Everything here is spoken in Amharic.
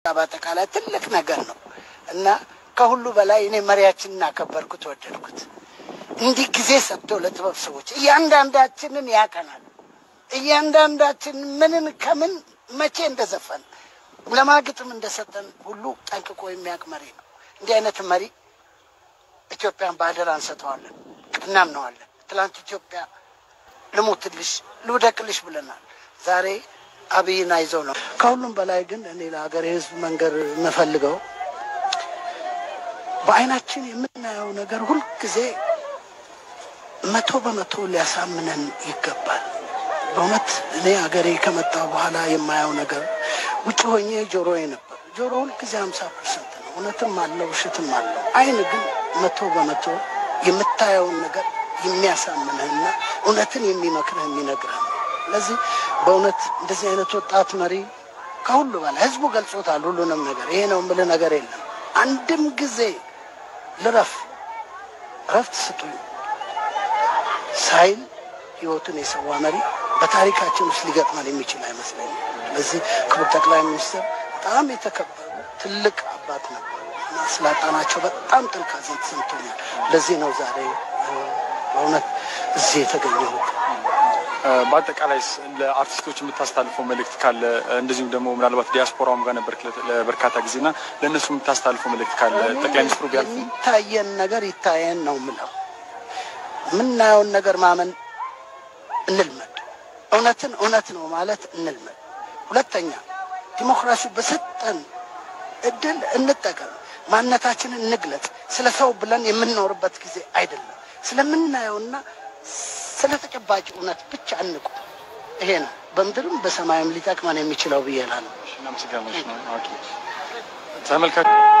በአጠቃላይ ትልቅ ነገር ነው እና ከሁሉ በላይ እኔ መሪያችንን አከበርኩት፣ ወደድኩት። እንዲህ ጊዜ ሰጥቶ ለጥበብ ሰዎች እያንዳንዳችንን ያቀናል። እያንዳንዳችን ምንን ከምን መቼ እንደዘፈን ለማግጥም እንደሰጠን ሁሉ ጠንቅቆ የሚያውቅ መሪ ነው። እንዲህ አይነት መሪ ኢትዮጵያን በአደራ እንሰጠዋለን፣ እናምነዋለን። ትላንት ኢትዮጵያ ልሙትልሽ ልውደቅልሽ ብለናል። ዛሬ አብይን አይዘው ነው። ከሁሉም በላይ ግን እኔ ለሀገር ሕዝብ መንገር የምፈልገው በዓይናችን የምናየው ነገር ሁልጊዜ መቶ በመቶ ሊያሳምነን ይገባል። በእውነት እኔ ሀገሬ ከመጣሁ በኋላ የማየው ነገር ውጭ ሆኜ ጆሮዬ ነበር። ጆሮ ሁልጊዜ ሀምሳ ፐርሰንት ነው። እውነትም አለው ውሸትም አለው። ዓይን ግን መቶ በመቶ የምታየውን ነገር የሚያሳምንህና እውነትን የሚመክርህ የሚነግርህ ነው። ስለዚህ በእውነት እንደዚህ አይነት ወጣት መሪ ከሁሉ በላይ ህዝቡ ገልጾታል። ሁሉንም ነገር ይሄ ነው የምልህ ነገር የለም። አንድም ጊዜ ልረፍ እረፍት ስጡኝ ሳይል ህይወቱን የሰዋ መሪ በታሪካችን ውስጥ ሊገጥመን የሚችል አይመስለኝም። ስለዚህ ክቡር ጠቅላይ ሚኒስትር በጣም የተከበሩ ትልቅ አባት ነበሩ እና ስላጣናቸው በጣም ጥልቅ ሐዘን ተሰምቶኛል። ለዚህ ነው ዛሬ በእውነት እዚህ የተገኘሁት። በአጠቃላይ ለአርቲስቶች የምታስተላልፈው መልእክት ካለ እንደዚሁም ደግሞ ምናልባት ዲያስፖራውም ጋር ነበር ለበርካታ ጊዜና ለእነሱ የምታስተላልፈው መልእክት ካለ ጠቅላይ ሚኒስትሩ ቢያልፉ የሚታየን ነገር ይታየን ነው ምለው። የምናየውን ነገር ማመን እንልመድ። እውነትን እውነት ነው ማለት እንልመድ። ሁለተኛ ዲሞክራሲ በሰጠን እድል እንጠቀም። ማንነታችንን እንግለጽ። ስለ ሰው ብለን የምንኖርበት ጊዜ አይደለም። ስለምናየውና ስለ ተጨባጭ እውነት ብቻ እንቁ። ይሄ ነው በምድርም በሰማይም ሊጠቅመን የሚችለው ብዬ እላለሁ። ተመልካች